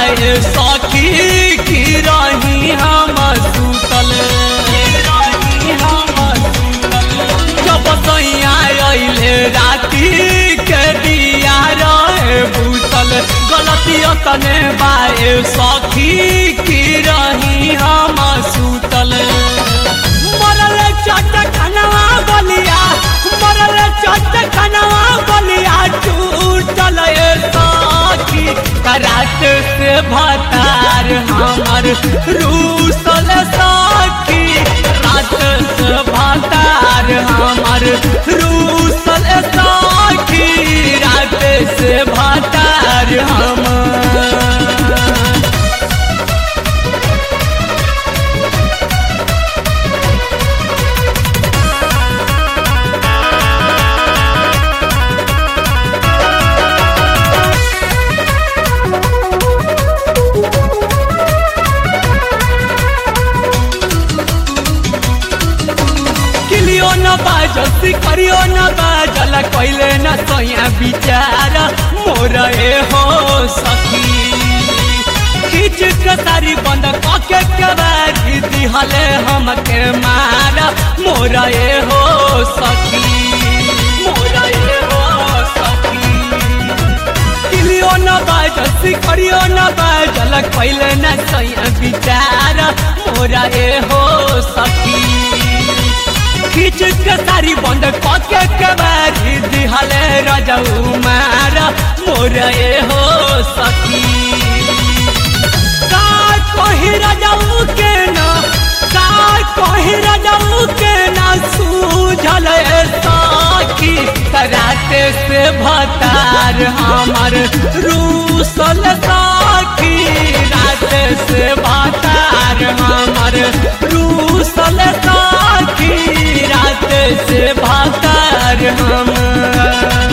बाए सखी की रही हम सुतल रही हम सुतल जब सैया अइले राती के दिया रहे भूतल गलती तने बाए सखी की रही हम सुतल मरल चट खनवा बलिया मरल चट खनवा बलिया टूटल ए सखी करात से भतार हमर रूसल सखी रात से भतार हमर रूसल सखी रात से भतार हमर किलियो न बाजल सिकरियो न बाजल कइले न सैया विचार मोर ए हो सखी खींच के सारी बंद कके कबारी दिहले हमके मार मोर ए हो सखी मोर ए हो सखी किलियो न बाजल सिकरियो न बाजल कइले न सैया विचार मोर ए हो सखी खींच के सारी बंद कके कबारी दिहले रजऊ मार मोर ए हो सखी का कही रजऊ के न का कही रजऊ के न सूझल ए सखी कराते से भतार हमर रूसल सखी रात से भतार हमर रूसल सखी रात से भतार हमर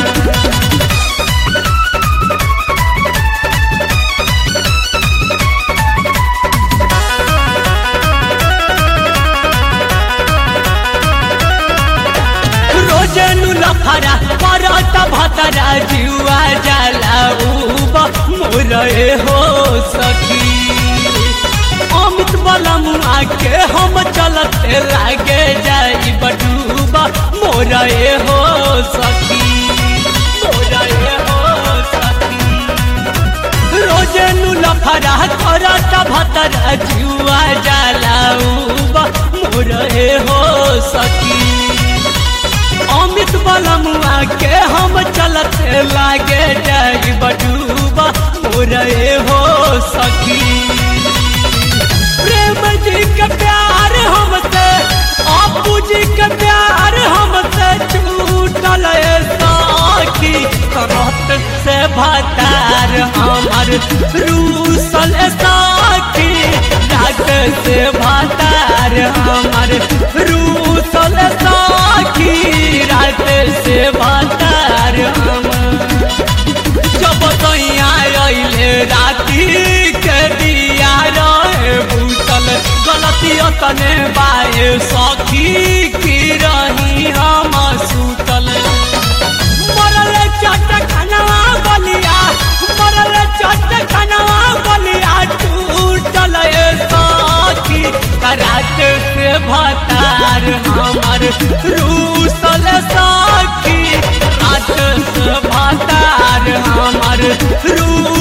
रोजनु लफरा परत भतरा जुआ जाला उब मोर ए हो सखी अमित बलमुआ के हम चलते लागे जाई बडूबा मोर ए हो सखी मोर ए हो सखी रोजनु लफरा करत भतरा जुआ जाला उब मोर ए हो सखी अमित बलमुआ के हम चलते लागे जाई बडूबा मोर ए हो सखी प्रेम जी के प्यार हमसे आपू जी के प्यार हमसे छूटल ए सखी करत से भतार हमर रूसल सखी रात से भतार हमर रूसल सखी रात से भतार हमर जब तैया अइले राती के दिया रहे भूतल गलती तने बाए सखी की रही हम सुतल मरल चट खनवा बलिया मरल चट खनवा बलिया टूटल ए सखी करात से भतार हमर रूसल सखी रात से भतार हमर रू